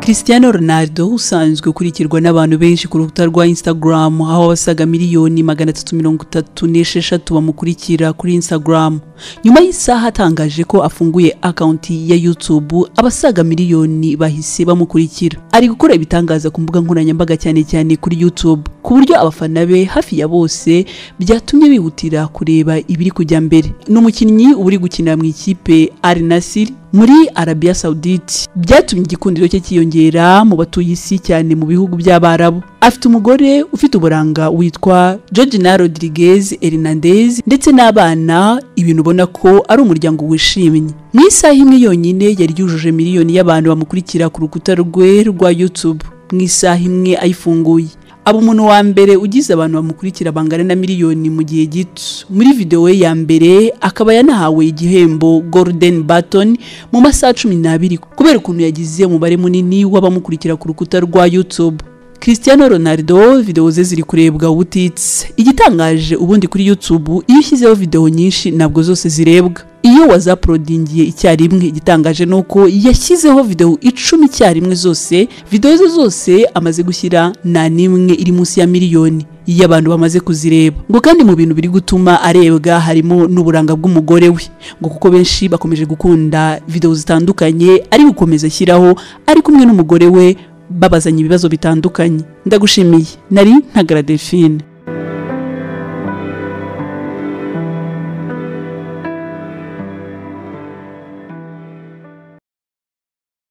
Cristiano Ronaldo usanzwe ukurikirwa n'abantu benshi ku rukuta rwa Instagram aho abasaga miliyoni magana atatu mirongo itatu n'esheshatu bamukurikira kuri Instagram nyuma y'isaha atangaje ko afunguye akaunti ya YouTube abasaga miliyoni bahise bamukurikira ari gukora ibitangaza ku mbuga nkoranyambaga cyane cyane kuri YouTube ku buryo abafana be hafi ya bose byatumye bihutira kureba ibiri kujya mbere ni umukinnyi uba uri gukinira mu ikipe Al Nassr muri Arabia Saudite byatumye igikundiro cye cyiyongera mu batuye isi cyane mu bihugu by'Abarabu afite umugore ufite uburanga witwa Georgina Rodriguez Hernandez ndetse n'abana ibintu ubona ko ari umuryango wishimye mu isaha imwe yonyine yari yujuje miliyoni y'abantu bamukurikira ku rukuta rwe rwa YouTube mu isaha imwe ayifunguye aba umuntu wa mbere ugize abantu bamukurikira bangana na miliyoni mu gihe gito muri videwo ye ya mbere akaba yanahawe igihembo golden button mu masaha cumi n'abiri kubera ukuntu yagize umubare munini w'abamukurikira ku rukuta rwa youtube Cristiano Ronaldo videwo ze ziri kurebwa ubutitse igitangaje ubundi kuri youtube iyo ushyizeho videwo nyinshi ntabwo zose zirebwa iyo wazaprodingiye icyarimwe igitangaje ni uko yashyizeho videwo icumi icyarimwe zose videwo ze zose amaze gushyira nta n'imwe iri munsi ya miliyoni iyo abantu bamaze kuzireba ngo kandi mu bintu biri gutuma arebwa harimo n'uburanga bw'umugore we ngo kuko benshi bakomeje gukunda videwo zitandukanye ari gukomeza ashyiraho ari kumwe n'umugore we babazanya ibibazo bitandukanye ndagushimiye nari ntagaragara